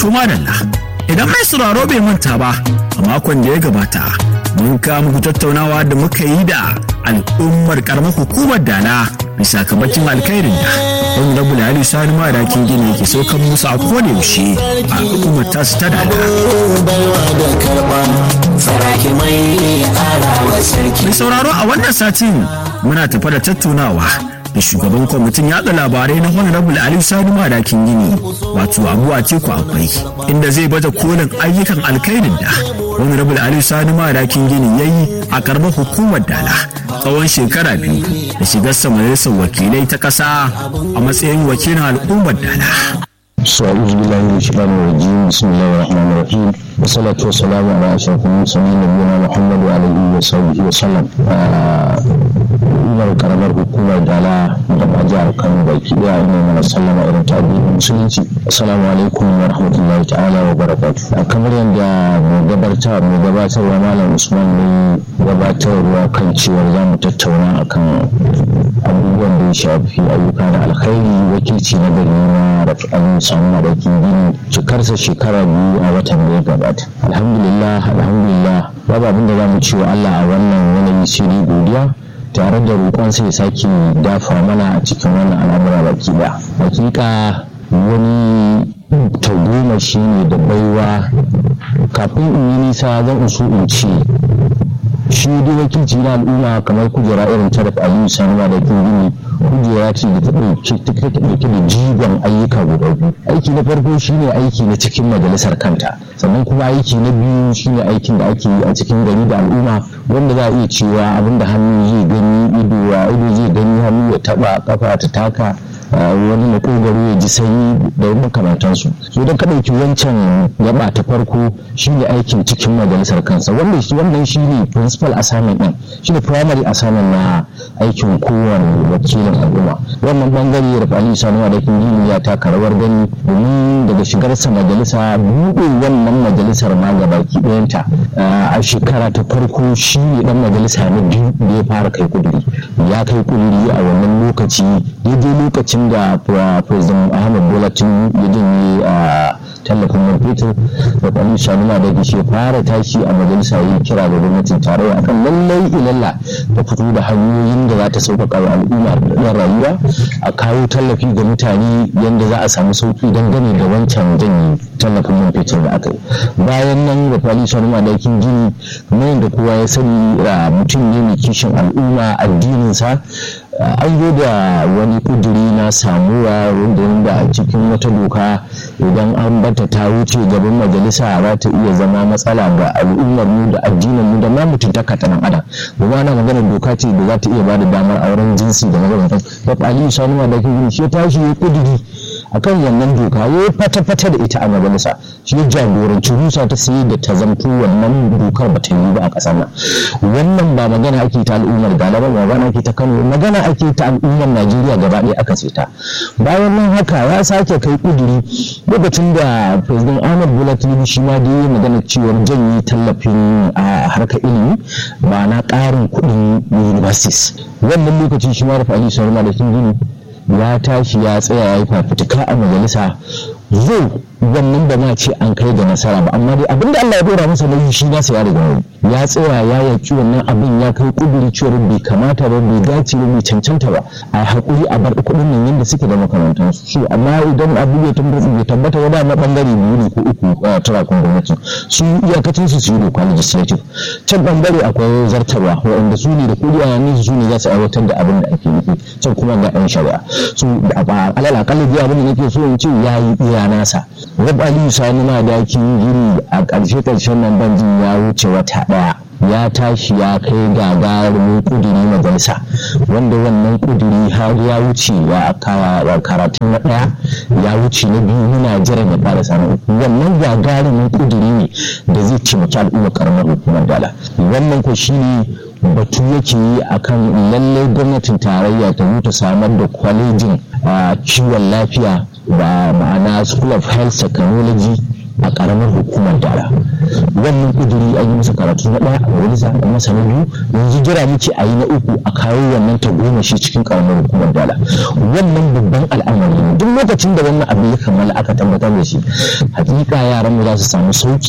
madalla idan mai sauraro bai manta ba a makon da ya gabata mun kawo muku tattaunawa da muka yi da al'ummar karamar hukumar dala bisa kabacin alkhairin da wani rabu da hali sani madakin gini yake saukan musu a koda yaushe a al'ummar tasu ta dala mai sauraro a wannan satin muna tafa da tattaunawa da shugaban kwamitin yada labarai na honorable ali sani madakin gini wato abu a teku akwai inda zai baje kolin ayyukan alkhairin da honorable ali sani madakin gini ya yi a karamar hukumar dala tsawon shekara biyu da shigar majalisar wakilai ta kasa a matsayin wakilin al'ummar dala أعوذ بالله من الشيطان الرجيم بسم الله الرحمن الرحيم والصلاة والسلام على أشرف المرسلين نبينا محمد وعلى آله وصحبه وسلم umar karamar hukumar dala da ma jihar kano baki daya ina mana sallama irin ta addinin musulunci assalamu alaikum wa rahmatullahi ta'ala wa barakatuh kamar yadda mu gabatar mu gabatarwa malam usman ne gabatarwa kan cewar za mu tattauna akan abubuwan da ya shafi ayyuka da alkhairi wakilci na gari na rafi'an samu madakin gini cikarsa shekara biyu a watan da ya gabata alhamdulillah alhamdulillah babu abin da za mu ce wa allah a wannan yanayi sai godiya tare da roƙon sai sake dafa mana a cikin wannan al'amura baki da hakika wani taugoma shi ne da baiwa kafin in yi nisa zan so in ce shi dai wakilci na al'umma kamar kujera irin ta da aliyu sanuma da gini kujera ce da ta ɗauke da jigon ayyuka guda biyu aiki na farko shine aiki na cikin majalisar kanta sannan kuma aiki na biyu shine aikin da ake yi a cikin gari da al'umma wanda za a iya cewa abin da hannu zai gani ido wa ido zai gani hannu ya taba kafa ta taka wani makogaro ya ji sanyi da makamantansu so idan ka ɗauki wancan gaba ta farko shine aikin cikin majalisar kansa wannan shi wannan shine principal assignment din shine primary assignment na aikin kowane wakilin al'umma wannan bangare da Ali Sani da Kinjini ya taka rawar gani domin daga shigarsa majalisa buɗe wannan majalisar ma gabaki ɗayanta a shekara ta farko shi ne dan majalisa na biyu da ya fara kai kuduri ya kai kuduri a wannan lokaci daidai lokacin da president ahmad bola tinubu ya janye a tallafin man fetur da kwanin shanuna da shi fara tashi a majalisa yi kira da gwamnatin tarayya akan lallai ilalla ta fito da hanyoyin da za ta sauƙaƙa wa al'umma da rayuwa a kawo tallafi ga mutane yadda za a samu sauƙi dangane da wancan janye tallafin man fetur da aka yi bayan nan da kwani shanuna da yakin gini kamar yadda kowa ya sani mutum ne mai kishin al'umma addininsa an zo da wani kuduri na samuwa wanda a cikin wata doka idan an bata ta wuce gaban majalisa za ta iya zama matsala ga al'ummar mu da addinin mu da ma mutuntaka ta nan adam kuma ana magana doka ce da za ta iya bada damar auren jinsi da makamantan da aliyu sanu ma da kin shi tashi ya kuduri akan wannan doka ya fata-fata da ita a majalisa shi jagoranci rusa ta sai da ta zamto wannan dokar ba ta yi ba a ƙasar nan wannan ba magana ake ta al'ummar galaba ba magana ake ta kano magana ake ta al'ummar najeriya gaba ɗaya aka ce ta bayan nan haka ya sake kai kuduri lokacin da president ahmad bola tinubu shi ma dai magana cewar janye tallafin a harkar ilimi ba na ƙarin kuɗin universities wannan lokacin shi ma rufa ali saruma da tinubu ya tashi ya tsaya ya yi fafutuka a majalisa zo wannan ba ma ce an kai ga nasara ba amma dai abinda Allah ya dora masa nauyi shi nasa ya riga ya tsaya ya yaki wannan abin ya kai kuduri cewar bai kamata ba bai dace ba bai cancanta ba a hakuri a bar kudin nan yadda suke da makamantan su amma idan abu ya tabbata bai tabbata ba da na bangare biyu ne ko uku a turakun gwamnati su iyakacin su su yi doka legislative can bangare akwai zartarwa waɗanda su ne da kudi a yanin su ne za su aiwatar da abin da ake nufi can kuma ga yan shari'a su alal akalla biya abin da nake so in ce ya yi iya nasa rab aliyu sani ma dakin gini a ƙarshe ƙarshen nan banjin ya wuce wata ɗaya ya tashi ya kai gagarumin kuduri majalisa wanda wannan kuduri har ya wuce ya karatu na ɗaya ya wuce na biyu muna jiran ya fara samun wannan gagarumin kuduri ne da zai taimaki al'umma karamar hukumar dala wannan ko shine batu yake yi akan lallai gwamnatin tarayya ta ta samar da kwalejin kiwon lafiya da ma'ana school of health technology a karamar hukumar dala wannan kuduri an yi masa karatu na ɗaya a majalisa a masa na biyu yanzu jira muke a yi na uku a kawo wannan ta goma shi cikin karamar hukumar dala wannan babban al'amari ne duk lokacin da wannan abu ya kammala aka tabbatar da shi hakika yaran mu za su samu sauki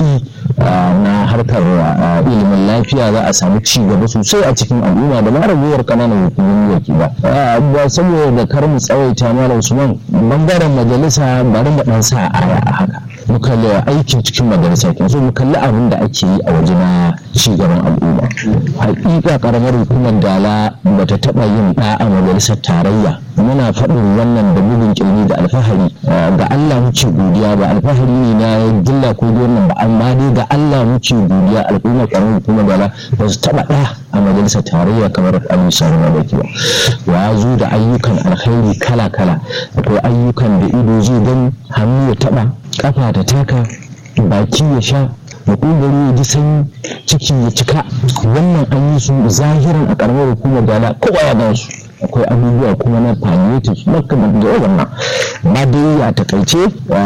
na harkar ilimin lafiya za a samu ci gaba sosai a cikin al'umma da ma raguwar kananan hukumomi yake ba ba saboda kar mu tsawaita malam usman bangaren majalisa bari mu dan sa aya a haka mu kalli aikin cikin majalisa ke so mu kalli abin da ake yi a waje na ci gaban al'umma hakika karamar hukumar dala bata taba yin da a majalisar tarayya muna faɗin wannan da bugun kirni da alfahari ga Allah muke godiya ba alfahari ne na jilla ko wannan ba amma dai ga Allah muke godiya al'ummar karamar hukumar dala ba su taba da a majalisar tarayya kamar Abu Sani Mabaki ba ya zo da ayyukan alkhairi kala kala akwai ayyukan da ido zai gani hannu ya taba kafa ta taka baki ya sha makogaro ya ji sanyi ciki ya cika wannan an yi su zahiran a karamar hukumar dala kowa ya gan su akwai abubuwa kuma na palliative makamar da wannan ba dai a takaice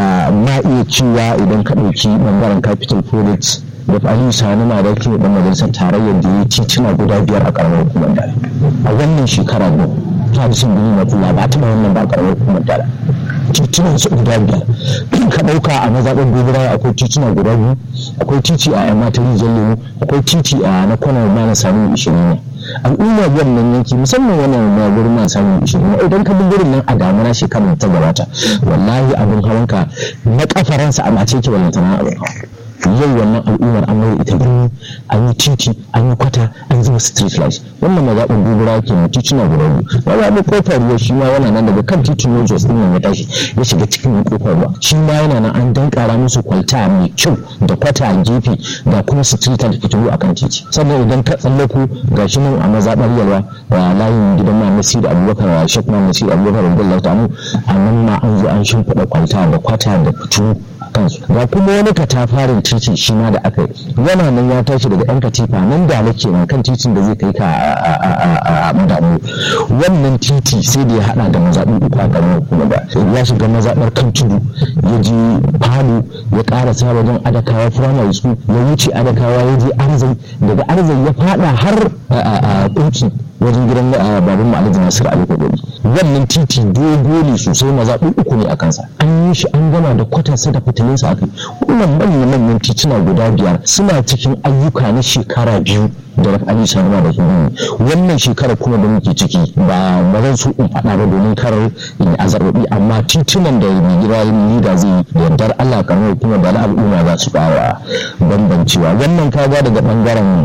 ma iya cewa idan ka ɗauki ɓangaren capital projects da aliyu sani ma da ke ɗan majalisar tarayyar da ya tituna guda biyar a karamar hukumar dala a wannan shekara biyu ta da sun gini na ba taɓa wannan ba a karamar hukumar dala titunan su guda biyar ka ɗauka a mazaɓar gobara akwai tituna guda biyu akwai titi a yamma ta rijiyar lemu akwai titi a na kwanar ma na samun ishirin ne al'umma wannan yanki musamman wannan na gurin na samun ishirin idan ka bi gurin nan a damuna shekarar ta gabata wallahi abin hawanka na kafaransa a mace ke ballantana abin hawa yau wannan al'ummar an mai ita birni an yi titi an yi kwata an zuba street light wannan mazaɓin gobara ke mu tituna guda biyu mazaɓin kofar ruwa shi ma yana nan daga kan titin yau jos ɗin ya tashi ya shiga cikin kofar ruwa shi ma yana nan an dankara musu kwalta mai kyau da kwata a gefe da kuma street light fitilu a kan titi sannan idan ka tsallako ga shi nan a mazaɓar yalwa a layin gidan ma nasir abubakar shek ma nasir abubakar radiyallahu ta'ala a nan ma an zo an shimfiɗa kwalta da kwata da fitilu kansu ga kuma wani katafarin titi shi ma da aka yi yana nan ya tashi daga yan katifa nan da nake nan kan titin da zai kai ka a madamu wannan titi sai da ya hada da mazaɓi uku a garin kuma da ya shiga mazaɓar kan tudu ya je falo ya ƙarasa wajen adakawa firamare school ya wuce adakawa ya je arzai daga arzai ya fada har a kunci wajen gidan babban ma'alajin nasir ali kodori wannan titi dogo ne sosai mazaɓi uku ne a kansa an yi shi an gama da kwatansa da fitilinsa aka yi wannan manyan manyan tituna guda biyar suna cikin ayyuka na shekara biyu da rafi ali sanuma da kuma wannan shekara kuma da muke ciki ba ba zan so in faɗa ba domin kar in azarbabi amma titunan da mai gida da zai da yardar allah karamar kuma da al'umma za su ƙara bambancewa wannan kaga daga ɓangaren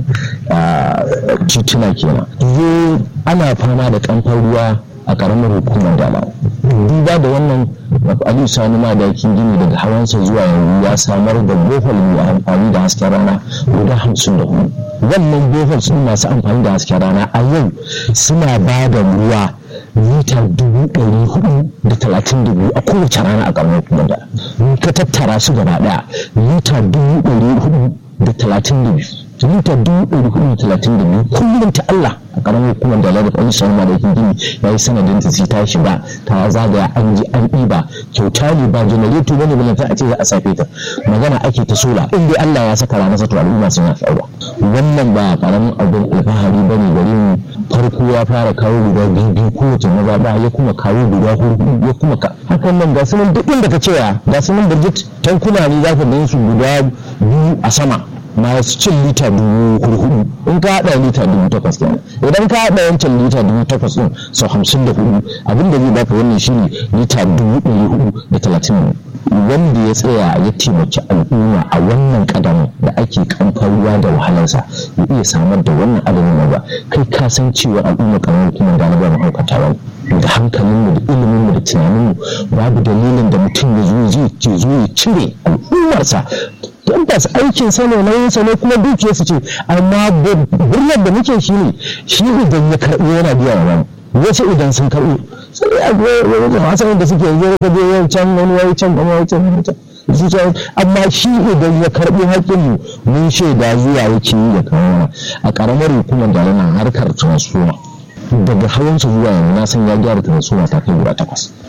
tituna kenan zo ana fama da kamfan ruwa a karamar hukumar dala duba da wannan aliyu sani madakin gini daga hawansa zuwa yanzu ya samar da bohol mai amfani da hasken rana guda hamsin da hudu wannan bohol sun masu amfani da hasken rana a yau suna ba da ruwa mita dubu ɗari hudu da talatin da biyu a kowace rana a karamar hukumar dala ka tattara su gaba ɗaya mita dubu ɗari hudu da talatin da biyu mita dubu ɗari hudu talatin da biyu kullum ta Allah a ƙaramin hukumar da lalata wani shan da yake gini ya yi sanadin ta sai ta shiga ta zagaya an ji an ɗiba kyauta ne ba janareto bane balanta a ce za a safe ta magana ake ta sola in dai Allah ya saka ranar sato al'umma sun yafi aure wannan ba ƙaramin abin alfahari bane gare mu farko ya fara kawo guda biyu biyu kowace mazaɓa ya kuma kawo guda hudu ya kuma ka hakan nan ga su nan duk inda ka cewa ga su nan birgit tankuna ne za ka gan su guda biyu a sama masu cin lita dubu hudu in ka haɗa lita dubu takwas kenan idan ka haɗa wancan lita dubu takwas ɗin sau hamsin da hudu abin da zai baka wannan shine lita dubu ɗari hudu da talatin wanda ya tsaya ya taimaki al'umma a wannan kadamin da ake kamfan ruwa da wahalarsa ya iya samar da wannan adadin ba kai ka san cewa al'umma kamar kuma da na ba mahaukata ba da hankalinmu da iliminmu da tunaninmu babu dalilin da mutum ya zo zai zo ya cire al'ummarsa tabbas aikin sa ne nauyin sa ne kuma dukiyarsa ce amma birnin da muke shi ne shi idan ya karɓi yana biya wa wani wasu idan sun karɓi sai a ga wajen masu da suke yanzu ka je yau can wani wai can wani wai can su can amma shi idan ya karɓi haƙƙin mu mun shaida zuwa yake yi ya kawo a ƙaramar hukumar da yana harkar transformer daga hawansa zuwa yanzu na san ya gyara transformer ta kai guda takwas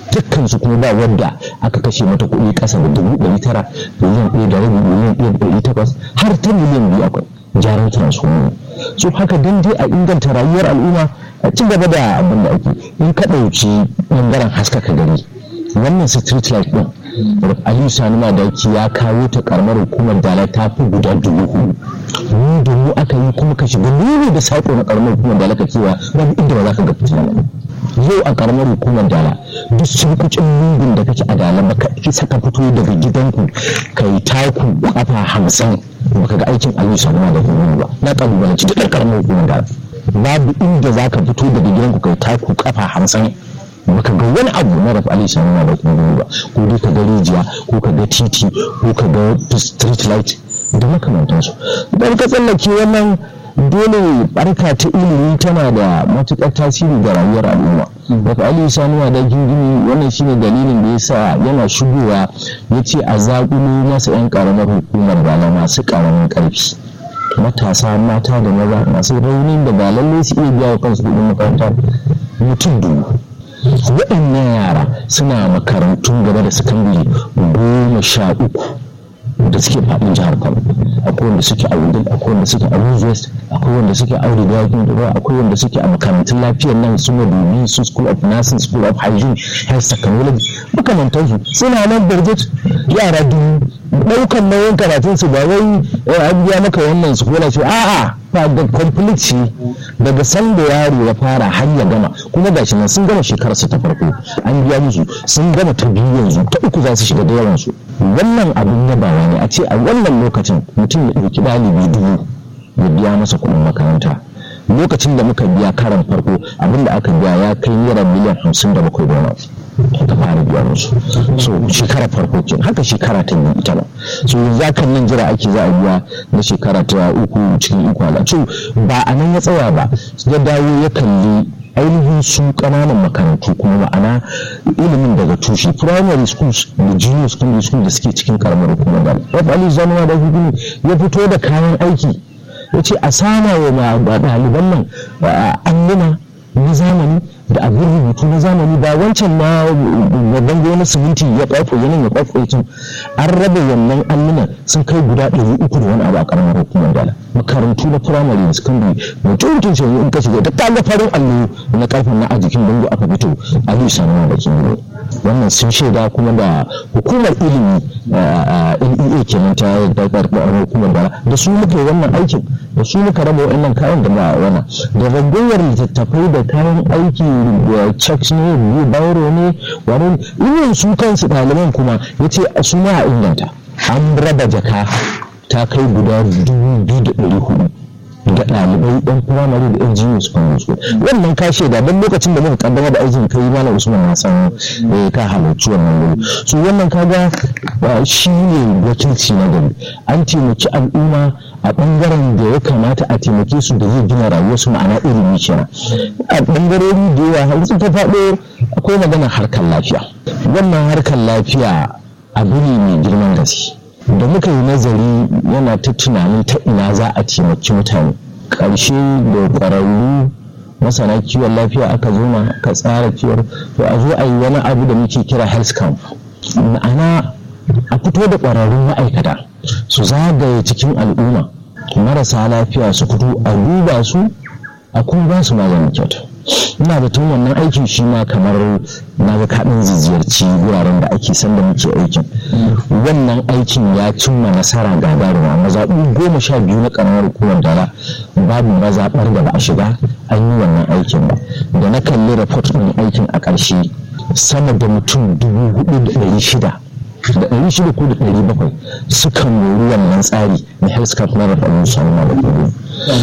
dukkan su kuma ba wadda aka kashe mata kuɗi ƙasa da dubu ɗari tara miliyan ɗaya da rabi miliyan ɗaya da ɗari takwas har ta miliyan biyu akwai gyaran transformer so haka dan dai a inganta rayuwar al'umma a ci gaba da abin da ake in ka ɗauki ɓangaren haskaka gari wannan street light ɗin aliyu sani madaki ya kawo ta karamar hukumar dala ta fi guda dubu hudu mu da mu aka yi kuma ka shiga lulu da saƙo na karamar hukumar dala ka cewa babu inda ba za ka ga fitina yau a karamar hukumar dala duk surkucin lungun da kake a dala baka isa ka fito daga gidanku ka yi taku kafa hamsin baka ga aikin aliyu sani madaki ba na kalubalanci duk karamar hukumar dala babu inda za ka fito daga gidanku ka yi taku kafa hamsin baka ga wani abu na rafi ali sani da kuma ba ko dai ka ga rijiya ko ka ga titi ko ka ga street light da makamantansu idan ka tsallake wannan dole barka ta ilimi tana da matukar tasiri ga rayuwar al'umma rafi ali sani da gingimi wannan shine dalilin da yasa yana shigowa ya ce a zaƙulo masa 'yan ƙaramar hukumar bala masu ƙaramin ƙarfi matasa mata da maza masu raunin da ba lallai su iya biya wa kansu kuɗin makaranta mutum dubu waɗannan yara suna makarantun gaba da sakandare goma sha uku da suke faɗin jihar kano akwai wanda suke a wudin akwai wanda suke a west akwai wanda suke a wudin yakin da akwai wanda suke a makarantun lafiyar nan su madubi su school of nursing school of hygiene health technology makamantansu suna nan birgit yara dubu ɗaukan nauyin karatun su ba wai an biya maka wannan su kola ce a'a ba da complete ce daga sanda yaro ya fara har ya gama kuma gashi nan sun gama shekarar su ta farko an biya musu sun gama ta biyu yanzu ta uku za su shiga da yawan su wannan abin yabawa ne a ce a wannan lokacin mutum ya ɗauki ɗalibi dubu ya biya masa kuɗin makaranta lokacin da muka biya karan farko abin da aka biya ya kai naira miliyan hamsin da bakwai da aka fara biya musu so shekara farko ke haka shekara ta biyu ita ba so yanzu kan nan jira ake za a biya na shekara ta uku cikin uku ala so ba a nan ya tsaya ba ya dawo ya kalli ainihin su ƙananan makarantu kuma ma'ana ilimin daga tushe primary schools da junior secondary school da suke cikin karamar hukumar da rafa ali zanuwa da ya fito da kayan aiki ya ce a sama wa ɗaliban nan alluna na zamani da abin rubutu na zamani ba wancan na babban gona siminti ya kwafo yanin ya kwafo ya an raba wannan alluna sun kai guda ɗari uku da wani abu a karamar hukumar dala makarantu na firamare da sakandare mutum mutum ce in ka shiga da kaga farin allo na karfin na a jikin bango aka fito aliyu sanuwa da kimiyya wannan sun shaida kuma da hukumar ilimi NEA kenan ta karɓar hukumar dala da su muka yi wannan aikin da su muka raba wa'annan kayan da ba wana da ragowar littattafai da kayan aiki da checks ne biyu bauro ne wani irin su kansu ɗaliban kuma ya ce su ma a inganta an raba jaka ta kai guda dubu biyu da ɗari hudu ga ɗalibai ɗan firamare da ɗan junior secondary school wannan ka shaida don lokacin da muka kaddama da aikin kai malam usman na san ka halarci wannan wuri su wannan kaga shi ne wakilci na gari an taimaki al'umma a ɓangaren da ya kamata a taimake su da zai gina rayuwarsu ma'ana ilimi kenan a ɓangarori da yawa har ta faɗo akwai maganar harkar lafiya wannan harkar lafiya abu ne mai girman gaske da muka yi nazari yana ta tunanin ta ina za a taimaki mutane ƙarshe da ƙwararru masana kiwon lafiya aka zo ma ka tsara cewar to a zo a yi wani abu da muke kira health camp ma'ana a fito da ƙwararrun ma'aikata su zagaye cikin al'umma marasa lafiya su fito a duba su a kuma ba su maganin kyauta ina da tun wannan aikin shi ma kamar na ga kaɗin ziyarci wuraren da ake sanda muke aikin wannan aikin ya cimma nasara gagaruma mazaɓu goma sha biyu na ƙaramar hukumar dala babu mazaɓar da ba a shiga an yi wannan aikin ba da na kalli report ɗin aikin a ƙarshe sama da mutum dubu hudu da ɗari shida da ɗari shida ko da ɗari bakwai sukan mori wannan tsari na health camp na rafa musu na da kudu. a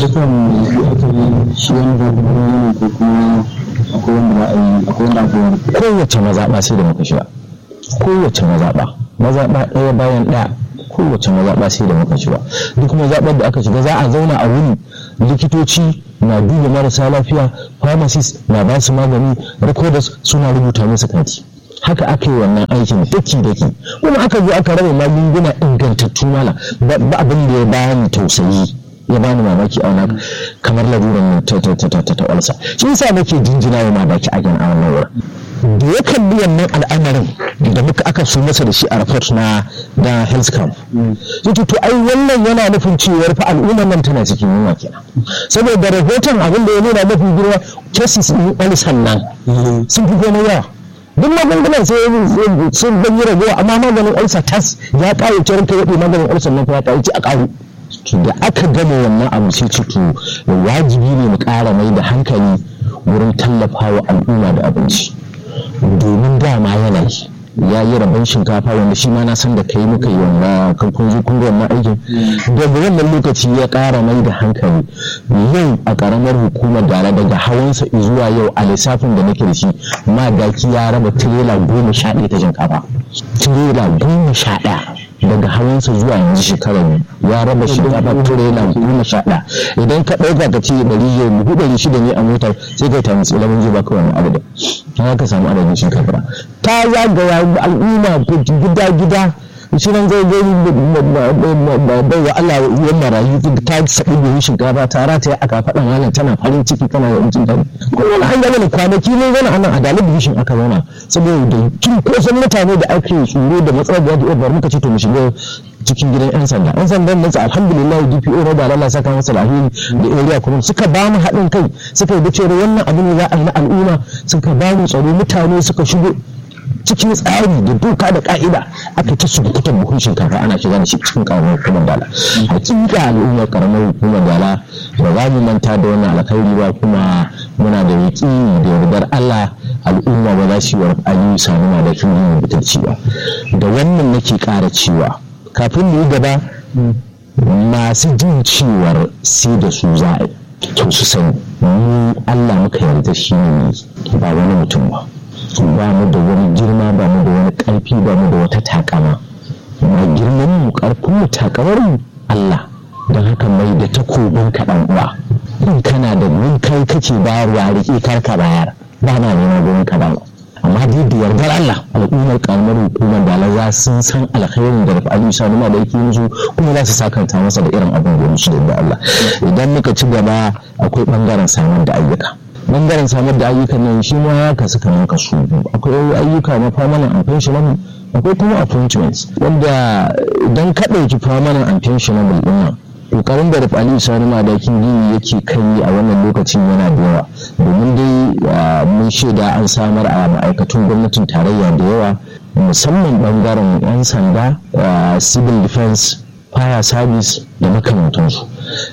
dukkan shi wani ne ko kuma akwai wanda ba a yi akwai wanda akwai kowace mazaɓa sai da muka shiga kowace mazaɓa mazaɓa ɗaya bayan ɗaya kowace mazaɓa sai da muka shiga duk mazaɓar da aka shiga za a zauna a wuni likitoci na duba marasa lafiya pharmacist na ba su magani recorders suna rubuta musu kati haka aka yi wannan aikin daki daki kuma aka zo aka raba magunguna ingantattu mala ba abin da ya bani tausayi ya bani mamaki a wani kamar laruran ta ta ta ta ta walsa shi yasa nake jinjina wa mamaki a gan a wannan wurin da ya kalli wannan al'amarin da muka aka so masa da shi a report na da health camp yace to ai wannan yana nufin cewar fa al'ummar nan tana cikin yunwa kenan saboda rahoton abin da ya nuna mafi girma cases din alisan nan sun fi komai yawa duk magungunan sai sun dan yi ragowa amma maganin ulcer tas ya ƙare ce ranka yaɗe maganin ulcer nan kuma ya ƙare a ƙaru da aka gama wannan abu sai ce to wajibi ne mu ƙara mai da hankali wurin tallafawa al'umma da abinci domin dama yanayi ya yi rabon shinkafa wanda shi ma na san da kai muka yi wannan kan kun zo kun ga wannan aikin daga wannan lokaci ya ƙara mai da hankali yau a ƙaramar hukumar dala daga hawansa zuwa yau a lissafin da nake da shi madaki ya raba tirela goma sha ɗaya ta shinkafa tirela goma sha ɗaya daga hawansa zuwa yanzu shekarar ya raba shinkafa tirela goma sha ɗaya idan ka ɗauka ka ce ɗari yau dubu ɗari shida ne a motar sai kai ta musu ilimin zai baka wani adadin ta ka samu adadin shinkafa ta zagaya al'umma gida gida shi nan zai zai bai wa Allah yan marayu ta saɓi buhun shinkafa ta rata a kafaɗan halin tana farin ciki kana da mutum ta kuma wani an gane kwanaki ne zana anan a dalibin bishin aka zauna saboda kin kosan mutane da ake tsoro da matsalar da ya bar muka ce to mu shiga cikin gidan yan sanda yan sandan nan alhamdulillah DPO na da Allah saka masa alheri da area kuma suka ba mu haɗin kai suka yi da cewa wannan abu ne za a yi na al'umma suka ba mu tsaro mutane suka shigo cikin tsari da doka da ka'ida aka ta subukutan buhun shinkafa ana shiga da shi cikin karamar hukumar dala hakika al'ummar karamar hukumar dala ba za mu manta da wannan alkhairi ba kuma muna da yaƙini da yardar Allah al'umma ba za su yi wa aliyu sami ma da kin butulci ba da wannan nake ƙara cewa kafin mu yi gaba masu jin cewar sai da su za a to su sani mu Allah muka yarda shi ne ba wani mutum ba ba mu da wani girma ba mu da wani ƙarfi ba mu da wata takama ma girman mu ƙarfin mu takamar mu Allah don haka mai da takobin kaɗan uwa in kana da mun kai kake bayarwa riƙe karka bayar ba na neman gurin ka ba amma dai da yardar Allah al'ummar karamar hukumar da za sun san alkhairin da Rafi Sani ma da yake musu kuma za su sakanta masa da irin abin da musu da Allah idan muka ci gaba akwai bangaren samar da ayyuka bangaren samar da ayyukan nan shi ma ya kasu kamar kasu akwai ayyuka na permanent and pensionable akwai kuma appointments wanda idan ka ɗauki permanent and pensionable ɗin nan kokarin da Rafi Aliyu Sani Madakin Gini yake kai a wannan lokacin yana da yawa domin dai mun shaida an samar a ma'aikatun gwamnatin tarayya da yawa musamman bangaren 'yan sanda civil defense fire service da makamantansu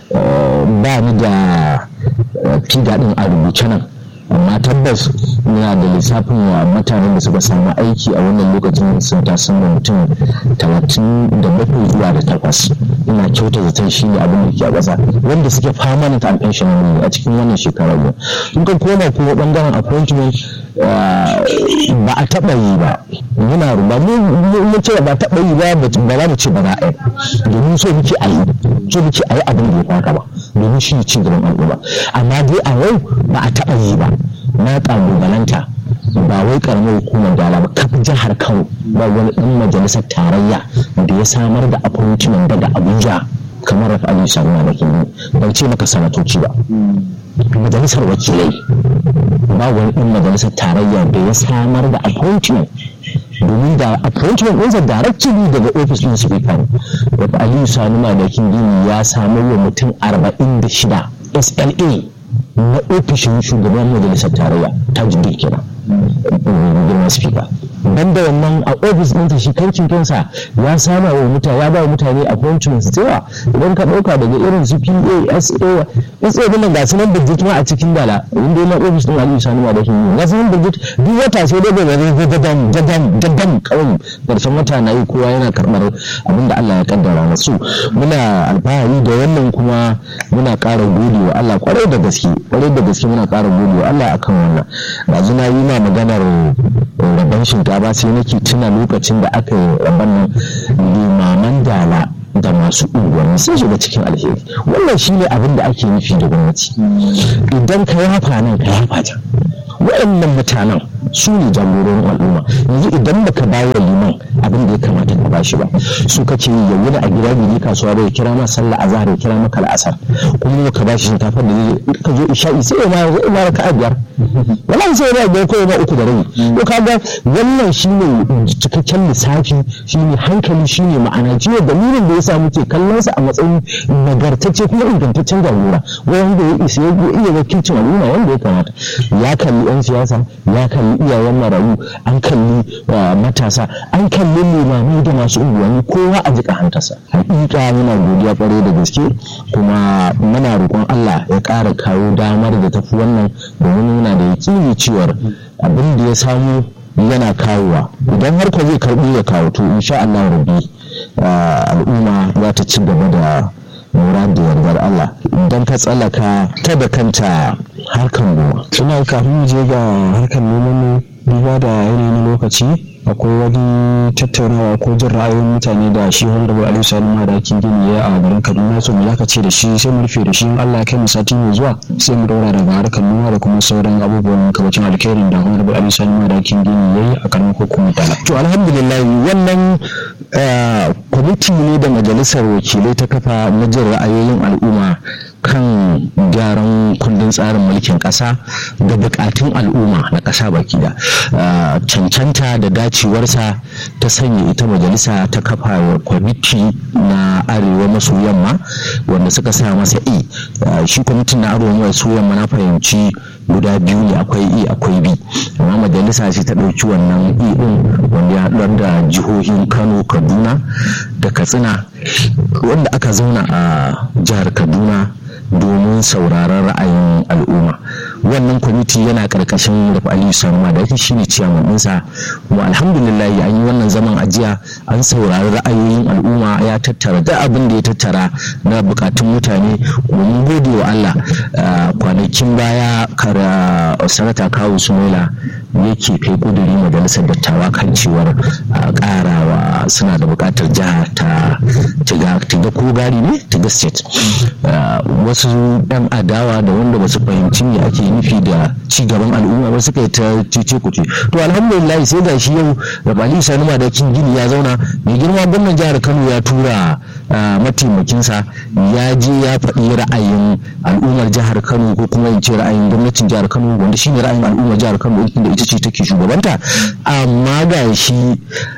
ba ni da fida din a rubuce nan amma tabbas yana da lissafin wa mutanen da suka samu aiki a wannan lokacin sun tasan da mutum talatin da bakwai zuwa da takwas ina kyauta zaton shi ne abin da ke a ƙasa wanda suke permanent and pensionable a cikin wannan shekarar ne in ka koma kuma bangaren appointment ba a taɓa yi ba muna ba mu ce ba taɓa yi ba ba za mu ce ba za a yi domin so muke a yi so muke a yi abin da ya faka ba domin shi ci gaban al'umma amma dai a yau ba a taɓa yi ba na ƙalubalanta ba wai karamar hukumar dala ba kafin jihar kano ba wani ɗan majalisar tarayya da ya samar da appointment daga abuja kamar rafa ali sharma da kini ban ce maka sanatoci ba majalisar wakilai ba wani ɗan majalisar tarayya da ya samar da appointment domin da appointment ɗinsa directly daga ofis ɗin speaker rafa ali sharma da kini ya samar wa mutum 46 sla na ofishin shugaban majalisar tarayya ta jirgin kenan girma speaker banda wannan a ofis ɗinsa shi kancin kansa ya sama wa mutane ya ba wa mutane appointments da yawa idan ka ɗauka daga irin su PA SA SA din nan ga su nan budget ma a cikin dala inda na ofis ɗin Aliyu Sani ma da shi ga su nan budget duk wata sai dai da dadam dadam dadam kawai karshen wata na yi kowa yana karɓar abin da Allah ya kaddara masu muna alfahari da wannan kuma muna ƙara gode wa Allah kwarai da gaske kwarai da gaske muna ƙara gode wa Allah akan wannan yanzu na yi ma maganar rabon shinkafa sai nake tuna lokacin da aka yi rabon nan limaman dala da masu unguwanni sun shiga cikin alheri wannan shine abin da ake nufi da gwamnati idan ka yafa nan ka yafa can waɗannan mutanen su ne jagororin al'umma yanzu idan baka bayar liman abin da ya kamata ka bashi ba su kake yi ya wuni a gida bai kasuwa ba ya kira ma sallah azhar ya kira maka al'asar kuma ka bashi shinkafar da zai ka zo isha'i sai ya ma ya ma raka'a biyar wallahi sai ya biyar ko ya ba uku da rabi to kaga wannan shine cikakken lissafi shine hankali shine ma'ana jiya dalilin da yasa muke kallon sa a matsayin nagartacce kuma ingantaccen jagora wanda ya isa ya iya wakilcin al'umma wanda ya kamata ya kalli yan siyasa ya kalli iyayen marayu an kalli matasa an kalli limamai da masu unguwanni kowa a jika hantarsa hakika muna godiya kwarai da gaske kuma muna roƙon Allah ya ƙara kawo damar da tafi wannan domin muna da yakini cewar abin da ya samu yana kawowa idan har ko zai karbi ya kawo to insha Allah rabbi al'umma za ta ci gaba da lura da yardar Allah idan ka tsallaka ta da kanta harkan noma suna kafin mu je ga harkar noman mu duba da yanayin lokaci akwai wani tattaunawa ko jin ra'ayoyin mutane da shi wanda bai aliyu sani ma da kin gini ya a garin kaduna so mu zaka ce da shi sai mu rufe da shi in Allah ya kai mu sati mai zuwa sai mu daura daga harkar noma da kuma sauran abubuwan kabacin alkhairin da wanda bai aliyu sani ma da kin gini yayi a karamar hukumar tala to alhamdulillah wannan kwamiti ne da majalisar wakilai ta kafa na jin ra'ayoyin al'umma kan gyaran kundin tsarin mulkin ƙasa da bukatun al'umma na ƙasa baki da cancanta da dacewarsa ta sanya ita majalisa ta kafa kwamiti na arewa maso yamma wanda suka sa masa e shi kwamitin na arewa maso yamma na fahimci guda biyu ne akwai e akwai b amma majalisa ce ta ɗauki wannan e ɗin wanda ya haɗar da jihohin kano kaduna da katsina wanda aka zauna a jihar kaduna domin sauraron ra'ayin al'umma wannan kwamiti yana karkashin rufe aliyu sanuma da yake shine ciyaman ɗinsa kuma alhamdulillah an yi wannan zaman ajiya an saurari ra'ayoyin al'umma ya tattara da abin da ya tattara na bukatun mutane kuma mun gode wa Allah kwanakin baya kara sanata kawo sumaila yake kai kuduri majalisar dattawa kan cewar karawa suna da bukatar jiha ta tiga ko gari ne tiga state wasu yan adawa da wanda ba su fahimci me ake nufi da ci gaban al'umma ba suka yi ta cece kuce to alhamdulillah sai ga shi yau rabali sani madakin gini ya zauna mai girma gwamnan jihar kano ya tura mataimakinsa ya je ya faɗi ra'ayin al'ummar jihar kano ko kuma in ce ra'ayin gwamnatin jihar kano wanda shi ne ra'ayin al'ummar jihar kano da ita ce take shugabanta amma ga shi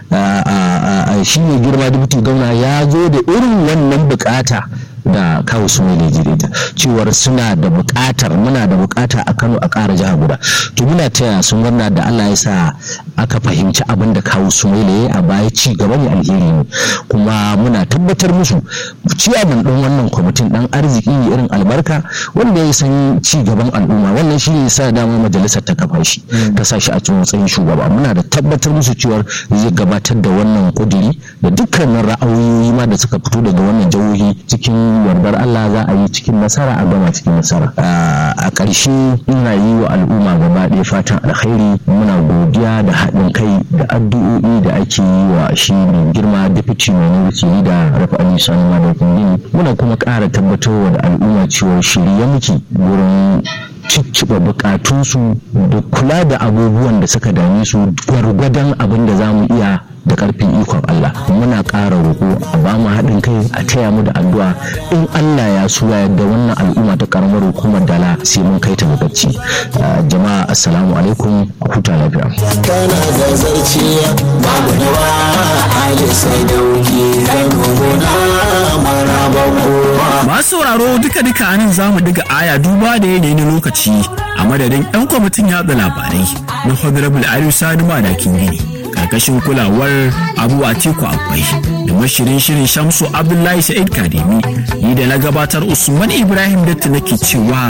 shi ne girma dubuti gwamna ya zo da irin wannan bukata da kawo su mai ta cewar suna da bukatar muna da bukata a kano a ƙara jiha guda to muna taya sun murna da allah ya sa aka fahimci abin da kawo su mai a baya ci gaba ne alheri ne kuma muna tabbatar musu ciyaman ɗin wannan kwamitin ɗan arziki irin albarka wanda ya san ci gaban al'umma wannan shi ne sa dama majalisar ta kafa shi ta sa shi a cikin matsayin shugaba muna da tabbatar musu cewar zai gabatar da wannan kudiri da dukkanin ra'ayoyi ma da suka fito daga wannan jihohi cikin yardar Allah za a yi cikin nasara a gama cikin nasara a ƙarshe ina yi wa al'umma gaba ɗaya fatan alkhairi muna godiya da haɗin kai da addu'o'i da ake yi wa shi mai girma deputy mai mulki da rafa ali sani madaukin gini muna kuma ƙara tabbatarwa da al'umma cewa shirye muke wurin cicciɓa bukatunsu da kula da abubuwan da suka dame su gwargwadon abin da za mu iya da karfin ikon Allah muna ƙara roƙo a ba mu haɗin kai a taya mu da addu'a in Allah ya so ya yadda wannan al'umma ta karamar hukumar dala sai mun kai ta bacci jama'a assalamu alaikum a huta lafiya kana da zarciya babu dawa ali sai dauki zanuguna maraba kowa masu sauraro duka duka anan za mu diga aya duba da yanayi na lokaci a madadin yan kwamitin yatsa labarai na honorable aliyu sani madakin gini karkashin kulawar abu atiku akwai da mashirin shirin shamsu abdullahi sa'id kademi ni da na gabatar usman ibrahim datta nake cewa